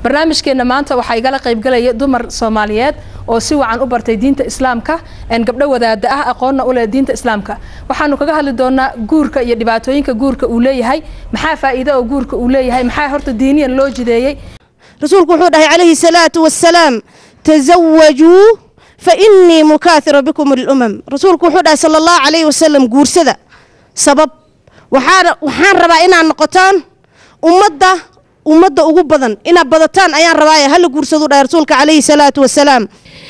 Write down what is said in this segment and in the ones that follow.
barnaamijkeenna maanta waxaa igala qaybgalaya dumar soomaaliyeed oo si wacan u bartay diinta islaamka gabdho wadaada ah aqoonna u leh diinta islaamka waxaanu kaga hadli doonaa guurka iyo dhibaatooyinka guurka uu leeyahay maxaa faa'iido oo guurka uu leeyahay maxaa horta diiniyan loo jideeyey rasuulku wuxuu dhahay calayhi salaatu wassalaam tasawajuu fa innii mukaahiru bikum alumam rasuulku wuxuu dhahay sala allahu calayhi wasalam guursada sabab waxaan waxaan rabaa inaad noqotaan ummadda ummadda ugu badan inaad badataan ayaan rabaaye hala guursadu dhahay rasuulka calayhi salaatu wasalaam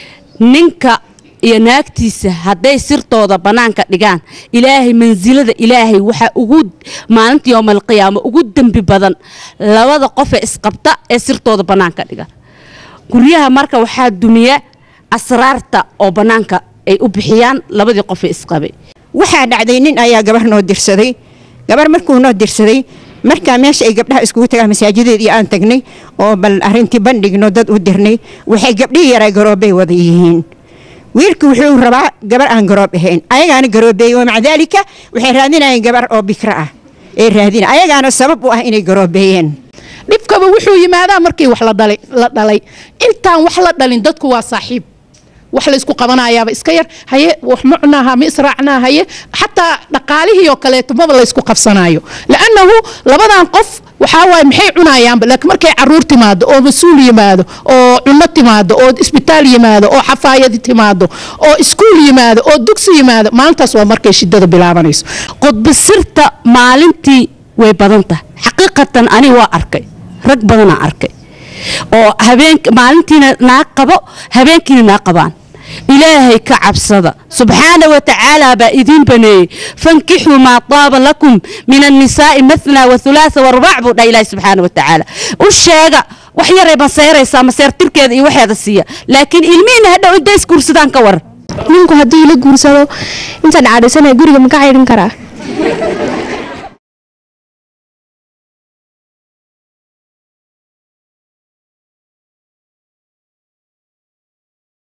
ninka iyo naagtiisa hadday sirtooda bannaanka dhigaan ilaahay mansilada ilaahay waxaa ugu maalinta yowmalqiyaama ugu dembi badan labada qofee isqabta ee sirtooda bannaanka dhiga guryaha marka waxaa dumiya asraarta oo bannaanka ay u bixiyaan labadii qofee isqabay waxaa dhacday nin ayaa gabar noo dirsaday gabar markuu noo dirsaday markaa meesha ay gabdhaha iskugu tagaan masaajideedii aan tagnay oo bal arrintii bandhigno dad u dirnay waxay gabdhihii yaraa garoobbay wada yihiin wiilku wuxuu rabaa gabar aan garoob ahayn ayagaana garoobeeyey wa maca daalika waxay raadinayeen gabar oo bikra ah ee raadina ayagaana sabab u ah inay garoobeeyeen dhibkaba wuxuu yimaadaa markii wax la dhalay intaan wax la dhalin dadku waa saaxiib wax laysku qabanayaaba iska yar haye wax ma cunaaha ma israacnaa haye xataa dhaqaalihii oo kaleeto maba laysku qabsanayo lannahu labadan qof waxaa waaye maxay cunayaanba laakiin markay caruur timaado oo mas-uul yimaado oo cunno timaado oo isbitaal yimaado oo xafaayad timaado oo iskuul yimaado oo dugsi yimaado maalintaas waa markay shidada bilaabanayso qudbasirta maalintii way badan tahay xaqiiqatan ani waa arkay rag badanaa arkay oo habeen maalintiina naag qabo habeenkiina naag qabaan ilaahay ka cabsada subxaana wa tacaala baa idiin baneeyey fankixuu maa taaba lakum min annisaa'i mathnaa wa hulaatha warbac buu dhaha ilaahi subxaana wa tacaala u sheega wax yaray maseeraysaa maseertirkeeda iyo waxeeda siiya laakiin ilmihiina hadhow inta isguursadaan ka war ninku hadduu ila guursado intaan cadhaysanaya guriga maka caydhin karaa